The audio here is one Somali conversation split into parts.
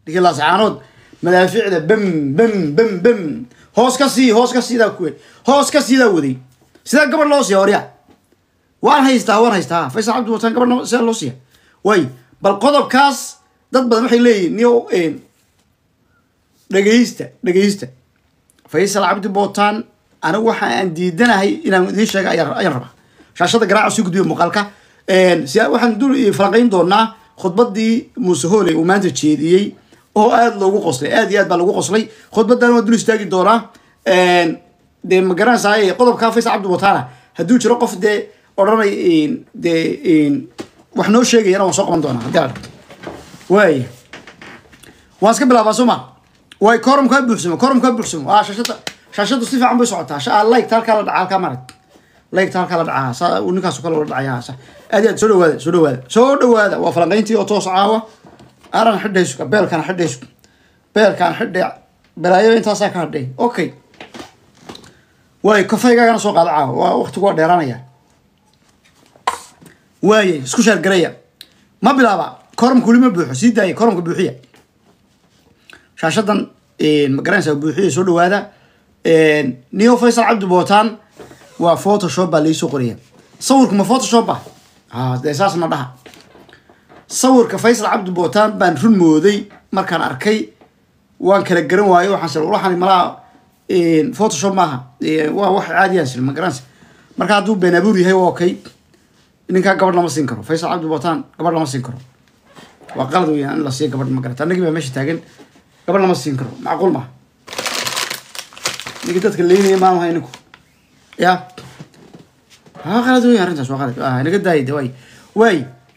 ninkii laascaanood madaaficda bam bam bam bam hoos ka sii hoos ka siidaa kuwe hoos ka siidaa waday sidaa gabadh loo siiya horya waan haystaa waan haystaa faysal cabdi wataan gabadh sidaa loo siiya way bal qodobkaas dad badan waxay leeyihin niyo dhegeysta dhegeysta faysal cabdi bootaan anigu waxa aan diidanahay inaan idiin sheega ayaan ayaan rabaa shaashada garaaca sii gudbiya muuqaalka si waxaan dul falanqayn doonaa khudbadii muuse hooley uu maanta jeediyey oo aada loogu qoslay aad iyo aad baa lagu qoslay khudbadan waa dul istaagi doonaa dee ma garanaysaa qodobka faysal cabdi bootaana hadduu jiro qof dee odhanay dee wax noo sheegayana waan soo qaban doonaa haddii la waaya waan iska bilaabaa soo ma way korumkaa buuxsamo korumkaa buuxsamo waa shashada shashadu si fiican bay socotaa like halkaa la dhaca halkaa marag like halkaa la dhacaa saa uu ninkaasu kale la dhacaya sa aad iyo aad soo dhawaada soo dhawaada soo dhawaada waa falanqayntii oo toos caawa aran xidhaysu beelkaan xidhaysu beelkaan xidhay balaayo intaasaa ka hadhay okay waay kafaygaagana soo qaada caawa waa waqtigu waa dheeraanaya waaye isku sheergaraya ma bilaaba korumka weli ma buuxo sii daaya korumka buuxiya shaashadan ma garanaysaa buuxiya soo dhawaada neo faysal cabdi bootaan waa photoshop baa laisoo qoraya sawirku ma photoshop ba a dee saasna dhaha sawirka faysal cabdi bootaan baan run mooday markaan arkay waan kala garan waayo waxaan sir waxaan malaa photoshop maaha waa wax caadiyaa sir ma garanaysa marka hadduu been abuur yahay waa okay ninkaa gabadh lama siin karo faysal cabdi bootaan gabadh lama siin karo waa qalad weeyaan in la siiyo gabadh ma garata annagii baa meesha taagan gabadh lama siin karo macquul maha ninkii dadka leynaya maanu hay ninku ya waa qalad weya arrintaas waa qalad naga daayay de waay waay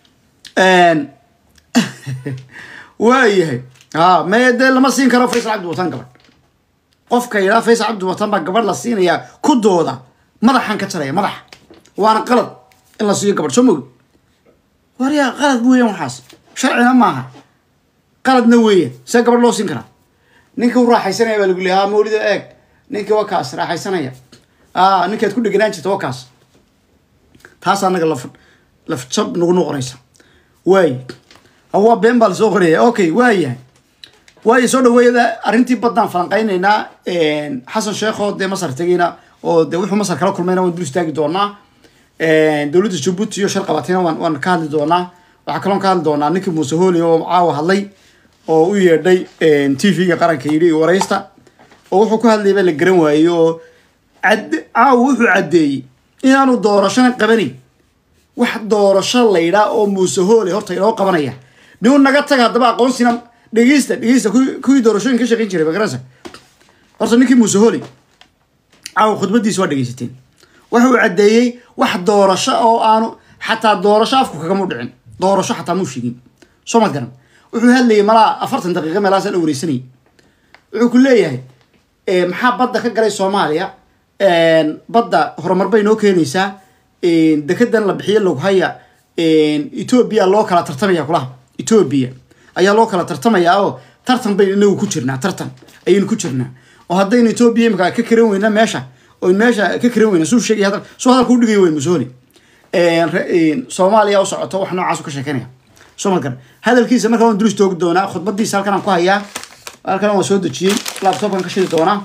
waayahay ha me dee lama siin karo faysal cabdi wataan gabadh qofka yidhaha faysal cabdi wataan baa gabadh la siinayaa ku dooda madaxan ka jaraya madaxa waana qalad in la siiyo gabadh soo mogi waryaa qalad weeyaan waxaas sharcina maaha qaladna weeyaan see gabadh loo siin karaa ninka u raaxaysanaya baa lagu leeya ha mawlida eeg ninkii waa kaas raaxaysanaya a ninkaad ku dheganaan jirta waa kaas taas anaga laf lafjab nagu noqonaysa waay waa been baa lasoo qoraya okay waayahay waayo soo dhaweeyada arrintii baddaan falanqaynaynaa xasan sheekho dee masar tegayna oo dee wuxuu masar kala kulmayna waan dul istaagi doonaa dowladda jabuuti iyo shar qabatina waan waan ka hadli doonaa waxaa kaloon ka hadli doonaa ninkii muuse hooli oo caawa hadlay oo u yeedhay t v-ga qaranka yidhi waraysta oo wuxuu ku hadlayay baa la garan waayey oo cad caawa wuxuu caddeeyey inaanu doorashana qabanayn wax doorasho laydhaa oo muuse hoole horta inoo qabanaya niu naga taga haddaba aqoonsina dhegeysta dhegeysta kuwii doorashooyin ka shaqayn jiray magaranaysa horta ninkii muuse hoole caawa khudbadiisa waa dhegeysateen waxa uu caddeeyey wax doorasho oo aanu xataa doorasho afku kagama dhicin doorasho xataa muu sheegin soo mad garan wuxuu hadlayay malaa afartan daqiiqa meelahaasa la wareysanayay wuxuu ku leeyahay maxaa badda ka galay soomaaliya badda horumar bay noo keenaysaa dekedan la bixiyo loghaya etoobiya loo kala tartamaya kulaha etoobiya ayaa loo kala tartamayaa oo tartan baynu inagu ku jirnaa tartan ayaynu ku jirnaa oo haddaynu etoobiya imika ka karan weyna meesha oynu meesha ka karan weyna suu sheegay hadal suu hadalka u dhigay weyn musoli soomaaliya u socoto wax noocaas ka sheekeynaya soo ma garan hadalkiisa markaa waan dulis toogi doonaa khudbadiisa halkan aan ku hayaa halkan waan soo dejiyey laptopkan ka shidi doonaa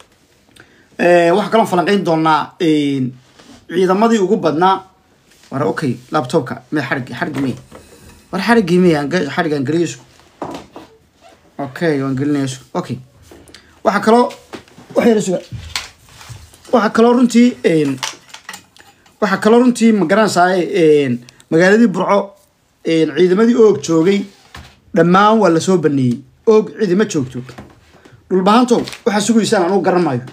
waxaa kaloon falanqeyn doonaa ciidamadii ugu badnaa war okay laptopka me xarig xarigi me war xarigii me xarigaan geliyaysu okay waan gelinaysu okay waxaa kaloo wax yara suga waxaa kaloo runtii waxaa kaloo runtii ma garanaysaa magaaladii burco ciidamadii oog joogay dhammaan waa lasoo baneeyey oog ciidama joogto dhulbahantow waxaa sugaysaan anugu garan maayo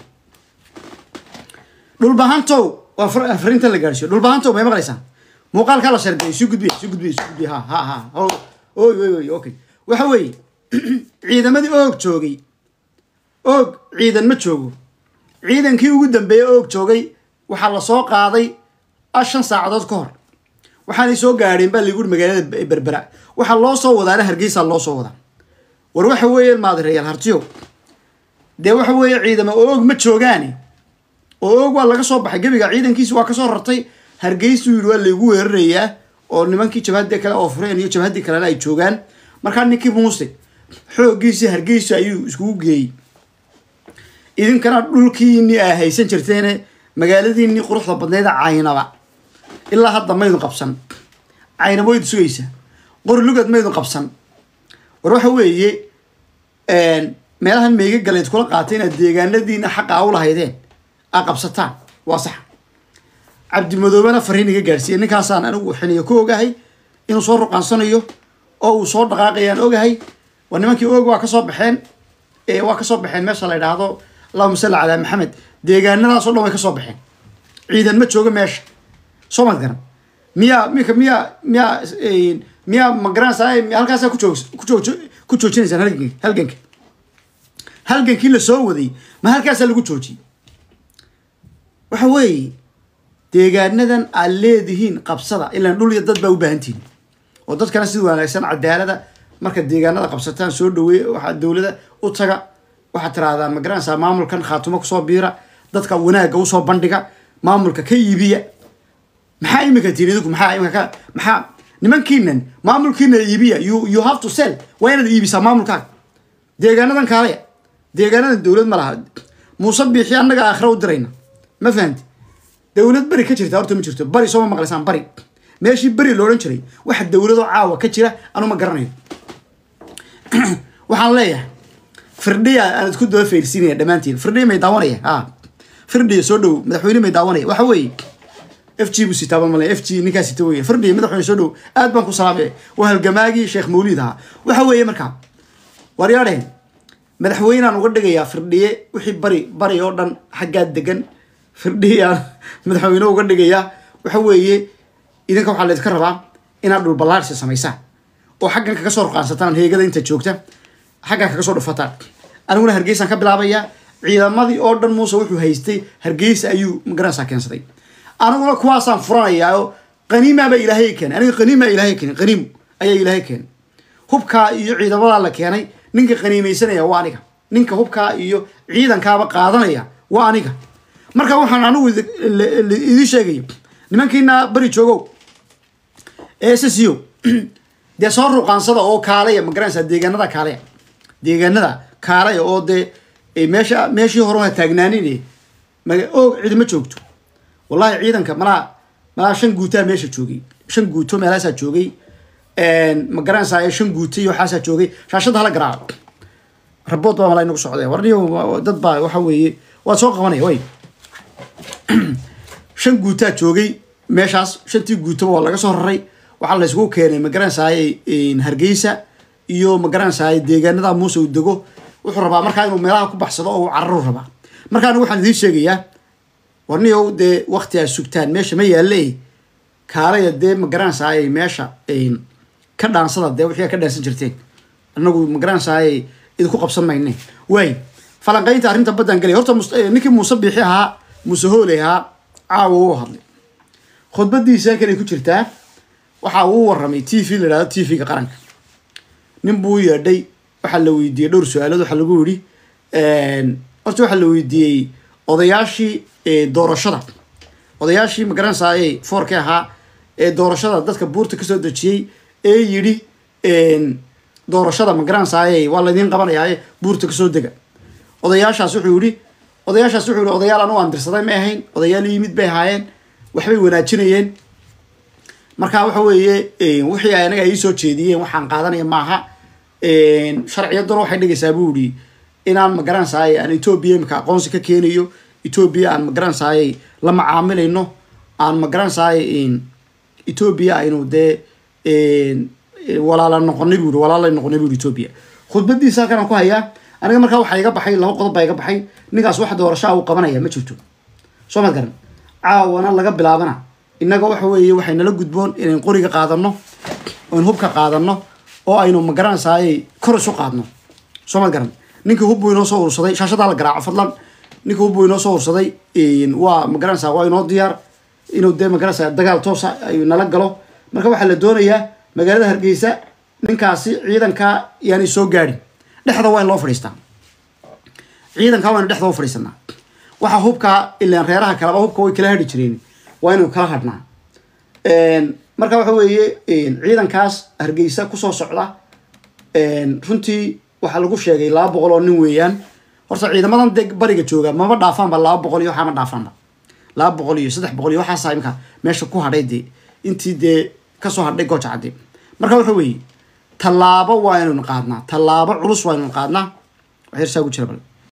dhulbahantow waa fariinta la gaarsiiyo dhulbahantow may maqlaysaan muuqaalkaa la shargay isu gudbiya isu gudbiya isu gudbiya ha ha ha oy oy oy okay waxa weeye ciidamadii oog joogay oog ciidan ma joogo ciidankii ugu dambeeyey oog joogay waxaa lasoo qaaday shan saacadood ka hor waxaanay soo gaadheen baa lagu magaalada berbera waxaa loo soo wadaana hargeysa loo soo wadaa war waxa weeye maadireyaal hartiyo dee waxa weeye ciidama oog ma joogaane oo oog waa laga soo baxay gebiga ciidankiisi waa kasoo rartay hargeysuu yidhi waa laygu weerarayaa oo nimankii jabhadii kale oo fureen iyo jabhadii kalena ay joogaan markaa ninkii muuse xooggiisii hargeysa ayuu iskugu geeyey idinkana dhulkiinii aa haysan jirteene magaaladiinii quruxda badneeda caynaba ilaa hadda maydun qabsan caynaba waydu sugaysaa qori lugad maydun qabsan war waxa weeye meelahan meyga galeed kula qaatay inaad deegaanadiina xaqa a u lahaydeen aa qabsataan waa sax cabdimadoobena fariin iga gaadhsiiya ninkaasaan anigu xiliyo ku ogahay inuu soo ruqaansanayo oo uu soo dhaqaaqayaan ogahay waa nimankii og waa kasoo baxeen waa kasoo baxeen meesha la yidhaahdo allahuma salli calaa maxamed deegaanadaasoo dhan way kasoo baxeen ciidan ma jooga meesha soo mad garan miyaa mika miyaa miyaa miyaa magaranaysaa halkaasaa ku joog ku joog ku joojinaysaan halganka halganka halgankii la soo waday ma halkaasaa lagu joojiyey waxa weeye deegaanadan aad leedihiin qabsada ilaan dhul iyo dad baa u baahantihin oo dadkana sida wanaagsan cadaalada marka deegaanada qabsataan soo dhaweey waxaa dowlada u taga waxaad tiraahdaa magaranaysaa maamulkan khaatumo kusoo biira dadka wanaagga usoo bandhiga maamulka ka iibiya maxaa imika tihin idinku maxaa imika ka maxaa nimankiinan maamulkiina iibiya you you have to sell waa inaad iibisaa maamulkaaga deegaanadan kaalaya deegaanadan dowlad ma laha muuse biixi annaga aakhira u dirayna ma fahamti dowlad beri ka jirta horta ma jirto bari sooma maqlaysaan bari meeshii beri la odhan jiray waxa dowladoo caawa ka jira anu ma garanayo waxaan leeyahay firdhiya aan isku daba fayrsiinaya dhammaantiin firdhiya may daawanaya ha firdhiya soo dhow madaxweyne may daawanaya waxa weeye f g buu sitaaba male f g ninkaa sita weeye firdhiya madaxweyne soo dhow aad baan ku salaamay waa halgamaagii sheekh mawliid ahaa waxa weeye markaa waryaadheen madaxweynaan uga dhigayaa firdhiye wixii bari bari oo dhan xaggaa degan firdhiyaan madaxweyne uga dhigayaa waxa weeye idinka waxaa laydinka rabaa inaad dhulballaarsi samaysaan oo xaggan kaga soo ruqaansataan heegada inta joogta xaggan kaga soo dhufataan aniguna hargeysaan ka bilaabayaa ciidamadii oo dhan muuse wuxuu haystay hargeysa ayuu magaranaysaa keensaday aniguna kuwaasaan furanayaa oo qaniimaabaa ilaahay keenay aniga qaniimaa ilaahay keenay qaniim ayaa ilaahay keenay hubkaa iyo ciidamadaa la keenay ninka qaniimaysanaya waa aniga ninka hubkaa iyo ciidankaaba qaadanaya waa aniga marka waxaan anigu idiin sheegaya nimankiina bari joogow ssio dee soo ruqaansada oo kaalaya magaranaysaa deegaanada kaalaya deegaanada kaalaya oo dee meesha meeshii hore ha taagnaanin oog cidi ma joogto wallahi ciidanka malaa malaa shan guutaa meesha joogay shan guuto meelaasaa joogay magaranaysaa shan guuta iyo waxaasaa joogay shaashada hala garaaco rabood baa malaa inagu socday warniyo dad baa waxa weeye waad soo qabanaya way shan guutaa joogay meeshaas shantii guutaba waa laga soo raray waxaa la isugu keenay magaranaysaay hargeysa iyo magaranaysaay deegaanada muuse uu dego wuxuu rabaa markaa inuu meelaha ku baxsado oo uu cararu rabaa markaana waxaan idiin sheegayaa warniyow dee wakti aad sugtaan meesha ma yaalle kaalaya dee magaranaysaay meesha ka dhaansada dee wixii ka dhaansan jirteen anagu magaranaysaay idinku qabsan mayne waay falanqaynta arrinta baddaan gelay horta ninkii muuse biixi ahaa muuse hooley ahaa caawa u hadlay khudbadiisa kalay ku jirtaa waxa uu waramay t v la yidhahdo t v-ga qaranka nin buu yeedhay waxaa la weydiiyey dhowr su-aalood waxaa lagu yidhi horta waxaa la weydiiyey odayaashii doorashada odayaashii magaranaysaay foorkii ahaa ee doorashada dadka buurta kasoo dejiyey ee yidhi doorashada magaranaysaay waa laydiin qabanayaaye buurta kasoo dega odayaashaas wuxuu yidhi odayaashaas wuxuu yihi odayaal anu aan dirsaday ma ahayn odayaal yimid bay ahaayeen waxbay wanaajinayeen marka waxa weeye wixii anaga ay soo jeediyeen waxaan qaadanaya maaha sharciyadduna waxay dhigaysaa buu yihi inaan magaranaysaay aan etoobiya imika aqoonsi ka keenayo etoobiya aan magaranaysaay la macaamilayno aan magaranaysaay etoobiya aynu dee walaala noqonay buu yihi walaalay noqonay buu yihi etoobiya khudbadiisa halkan aan ku hayaa aniga markaa waxaa iga baxay laba qodob baa iga baxay ninkaas wax doorashaa uu qabanaya ma jirto soo mad garan caawana laga bilaabana innaga waxa weeye waxay nala gudboon inayn qoriga qaadano oyn hubka qaadano oo aynu magaranaysaay kor isu qaadno soo mad garan ninkii hub buu inoo soo ursaday shaashadaa la garaaco fadlan ninkii hub buu inoo soo ursaday waa magaranaysaa waa inoo diyaar inuu dee magaranaysaa dagaal toosa ay nala galo marka waxaa la doonayaa magaalada hargeysa ninkaasi ciidankaa yaanay soo gaadhin dhexda waa in loo fadhiistaa ciidankaa waynu dhexda u fadhiisanaa waxaa hubkaa ilaan reeraha kaleba hubka way kala hadhi jireen waa inaynu kala hadhnaa marka waxa weeye ciidankaas hargeysa kusoo socda runtii waxaa lagu sheegay laba boqol oo nin weeyaan horta ciidamadan dee bariga jooga maba dhaafaanba laba boqol iyo waxaa ma dhaafaanba laba boqol iyo saddex boqol iyo waxaasa imika meesha ku hadhay dee intii dee kasoo hadhay gooja cadde marka waxa weeye tallaabo waa inaynu qaadnaa tallaabo culus waa inaynu qaadnaa wax yarsaa ugu jira bal